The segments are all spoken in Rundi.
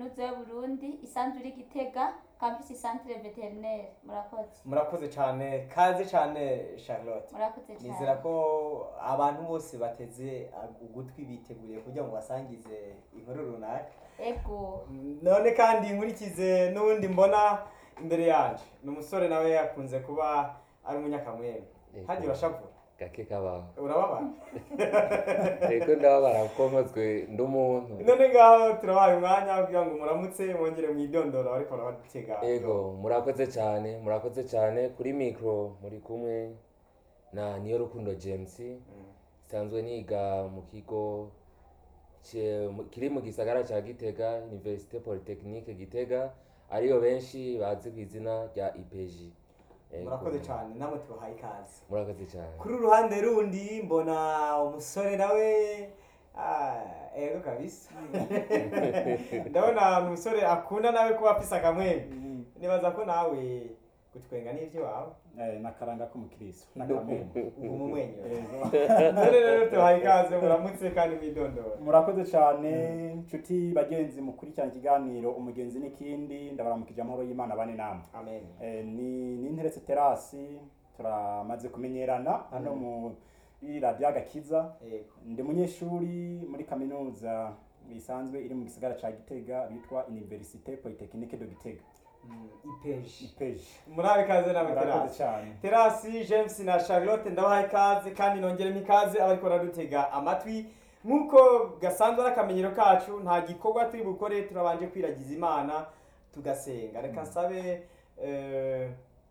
kaminuza y'uburundi isanzwe iri gitega campus centre veterinaire murakoze murakoze cyane kaze cyane charlotte murakoze nizera cyane ko abantu bose bateze ugutwi biteguriye kugira ngo basangize inkuru runaka ego none kandi nkurikize n'ubundi mbona imbere yanje ni umusore nawe yakunze kuba ari umunyakamwembe Yego. hagiye urashavura gake kabaho urababara reko ndababara kuko nkozwe ndi umuntu none ngaho turabaye umwanya kugira ngo muramutse mwongere mwidondoro ariko urabadutega ego murakoze cyane murakoze cyane kuri mikoro muri kumwe na niyo rukundo james nsanzwe niga mu kigo cye- mu- kiri mu gisagara cya gitega universite polytechnique gitega ariyo benshi bazi ku izina rya ipeji Ego. murakoze cyane namwe tubahaye ikaze murakoze cyane kuri uruhande rundi mbona umusore nawe ah, ego kabisa ndabona umusore akunda nawe kuba afise akamwembe nibaza ko nawe gutwenga n'ibyo wawe Eh, n'akaranga k'umukristo n'akamembe uguma umwenyura Yego. none rero tubahaye ikaze muramutse kandi mwidondora murakoze cyane nshuti bagenzi mukurikirana ikiganiro umugenzi n'ikindi ndabaramukije amahoro y'imana bane namwe amen Eh, ni ni interetse terasi turamaze kumenyerana hano muri radiyo agakiza yego ndi umunyeshuri muri kaminuza isanzwe iri mu gisagara cya gitega bitwa universite polytechnique de gitega Mm, ipeji ipeji murabe ikaze nawe murakoze terasi cyane terasi james na charlotte ndabahaye ikaze kandi nongeremo ikaze abariko baradutega amatwi nk'uko gasanzwe ari akamenyero kacu nta gikorwa turi bukore turabanje kwiragiza imana tugasenga reka nsabe eh,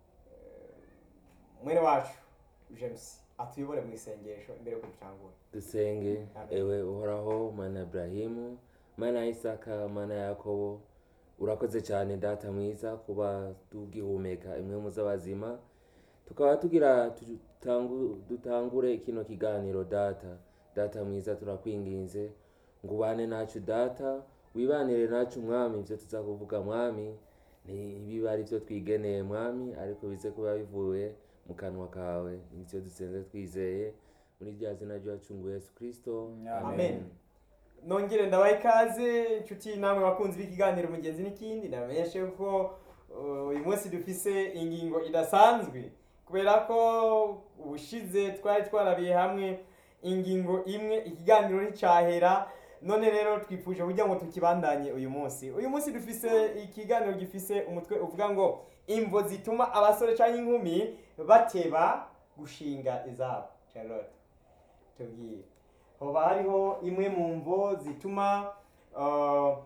mwene wacu james atuyobore mu isengesho imbere yuko dutangura dusenge Amen. ewe uhoraho mana iburahimu mana ya isaka mana ya yakobo urakoze cyane data mwiza kuba tugihumeka imwe mu z'abazima tukaba tugira tutangu- dutangure kino kiganiro data data mwiza turakwinginze ngo ubane nacu data wibanire nacu mwami ibyo tuza kuvuga mwami ntibibe ari byo twigeneye mwami ariko bize kuba bivuye mu kanwa kawe nicyo dusenze twizeye muri rya zina ry'uwacunguye yesu kirisito Amen. nongere ndabaha ikaze inshuti namwe bakunzi b'ikiganiro mugenzi n'ikindi ndamenyeshe ko uh, uyu munsi dufise ingingo idasanzwe kubera ko ubushize twari twarabiye hamwe ingingo imwe ikiganiro nticyahera none rero twifuje kugira ngo tukibandanye uyu munsi uyu munsi dufise ikiganiro gifise umutwe uvuga ngo imvo zituma abasore cyangwa inkumi bateba gushinga izabo charlotte tubwire hoba hariho imwe mu mvo zituma uh,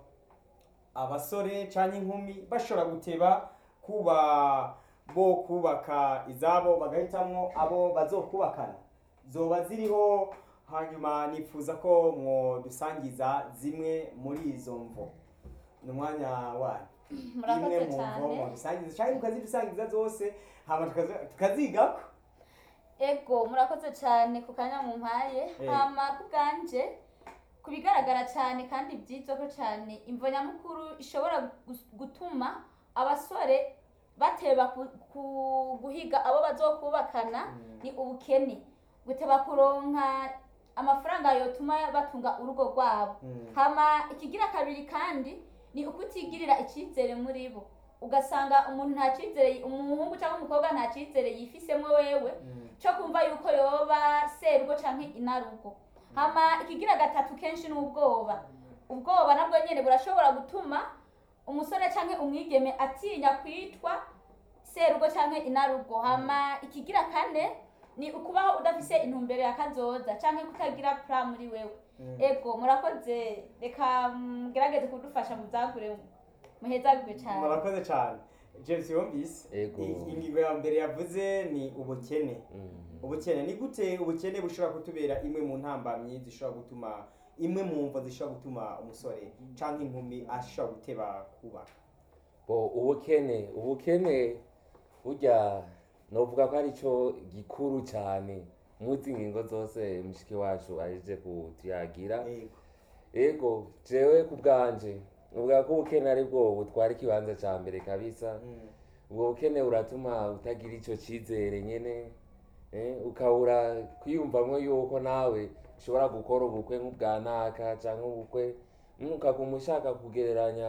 abasore cyangwa inkumi bashobora guteba kuba bo kubaka izabo bagahitamo abo bazokubakana zoba ziriho hanyuma nifuza ko mwodusangiza zimwe muri izo mvo ni umwanya wanyu imwe murakoze mu mvo cyane mwodusangiza cyangwa mukazidusangiza zose hama tukazi- tukazigako ego murakoze cyane ku kanya mumpaye Eh. hama ku bwanje ku bigaragara cyane kandi byitwa ko cyane imvo nyamukuru ishobora gus- gutuma abasore bateba ku- ku- guhiga abo bazokubakana ni ubukene guteba kuronka amafaranga yotuma batunga urugo rwabo Mm. hama ikigira kabiri kandi ni ukutigirira icyizere muri bo ugasanga umuntu nta cyizere umuhungu cyangwa umukobwa nta cyizere yifisemo wewe Mm. cyo kumva yuko yoba serugo canke inarugo hama ikigira gatatu kenshi ni ubwoba ubwoba nabwo nyene burashobora gutuma umusore canke umwigeme atinya kwitwa serugo canke inarugo hama ikigira kane ni ukubaho udafise intumbero ya kazoza canke kutagira pra muri wewe Mm. ego murakoze reka mugerageze kudufasha muzagure muhezagirwe cane murakoze cyane james yumvise Ego. I- ingingo ya mbere yavuze ni ubukene Mm. ubukene ni gute ubukene bushobora kutubera imwe mu ntambamyi zishobora gutuma imwe mu mvo zishobora gutuma umusore cyangwa inkumi ashobora guteba kubaka bo ubukene ubukene burya novuga ko ari cyo gikuru cyane muzi ingingo zose mushiki wacu aheje kutuyagira Yego. ego jewe ku bwanje uvuga ko ubukene ari bwo butwara ikibanza cya mbere kabisa Mm. ubwo bukene buratuma utagira icyo cyizere nyine eh, ukabura kwiyumvamo yuko nawe ushobora gukora ubukwe nk'ubwa naka cyangwa ubukwe mm, ukaguma ushaka kugereranya